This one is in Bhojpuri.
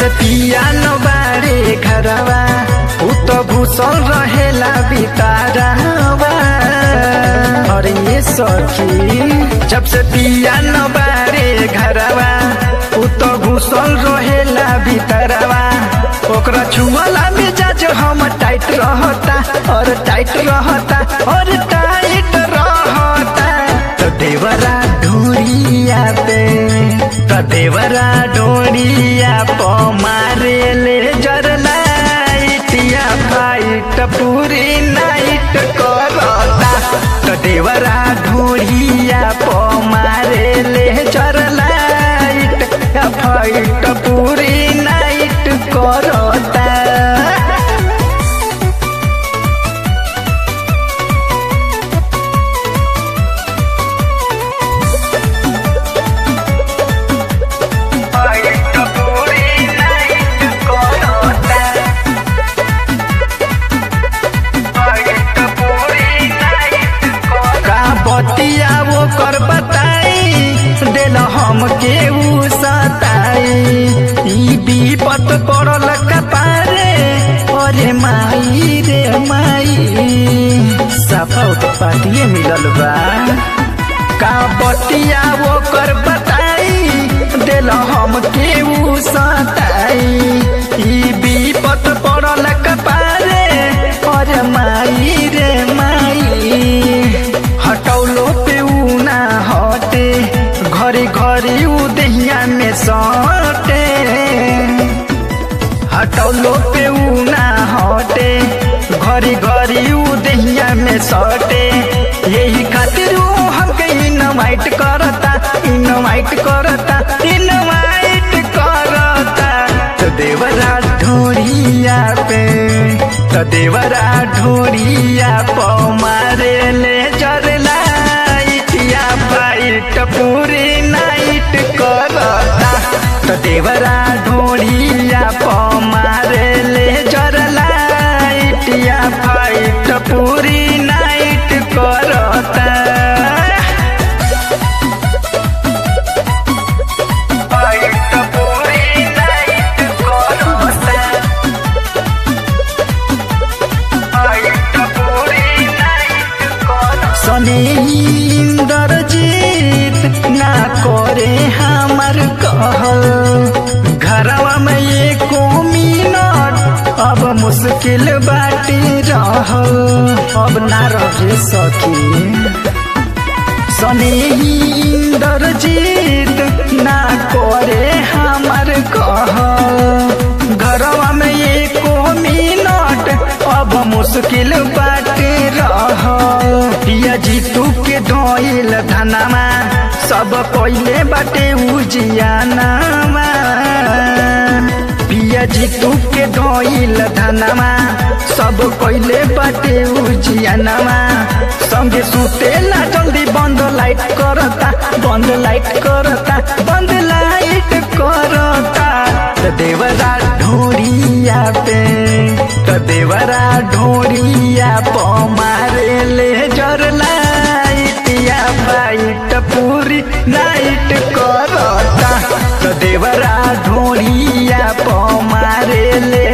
से पिया न बारे घरवा उ तो घुसल रहेला बितारवा अरे ये सखी जब से पिया न बारे घरवा उ तो घुसल रहेला बितरवा ओकरा छुअला मिजाज हम टाइट रहता और टाइट रहता और टाइट रहता तो देवरा ढूरिया पे तो देवरा ढूरिया प मारे ले जर लाइटिया फाइट पूरी नाइट करता तो देवरा ढूरिया प मारे ले जर लाइट फाइट पूरी नाइट करता फाइट पूरी नाइट करता फाइट पूरी नाइट का बतिया वो कर बताई दिल हम के उ सताई ई विपत पड़ल कपारे अरे माई रे माई सफा उत्पातिए मिलल बा का बतिया वो कर बताई दिल हम के उ सताई ई विपत पड़ल कपारे अरे माई रे माई हटौलो पे उ ना हटे घरे घरे उ दहिया में सटे हटौलो पे उ ना हटे घरे घरे उ दहिया में सटे यही खातिर उ हमके इनवाइट करता इनवाइट करता इनवाइट करता तो देवरा ढोरिया पे तो देवरा ढोरिया प मारे ले जर लाइटिया फाइट पूरी नाइट करता तो देवरा ढोरिया प मारे ले जर लाइटिया फाइट पूरी नाइट करता फाइट पूरी नाइट करता फाइट पूरी नाइट करता सने इंद्रजीत ना करे हमर कहल घरवा में एको मिनट अब मुश्किल बाटी रहल अब ना रहे सकी सने इंद्रजीत ना करे हमर कहल घरवा में एको मिनट अब मुश्किल बाटे रह पिया जीतू के धोइल धनमा सब पहिले बाटे उजियानामा पिया जीतू के धोइल धनमा सब पहिले बाटे उजियानामा संगे सुतेला जल्दी बंद लाइट करता बंद लाइट करता बंद लाइट करता त देवरा ढोरिया पे त देवरा ढोरिया प मारे ले जर लाइटिया फाइट पूरी नाइट करता त देवरा ढोरिया प मारे ले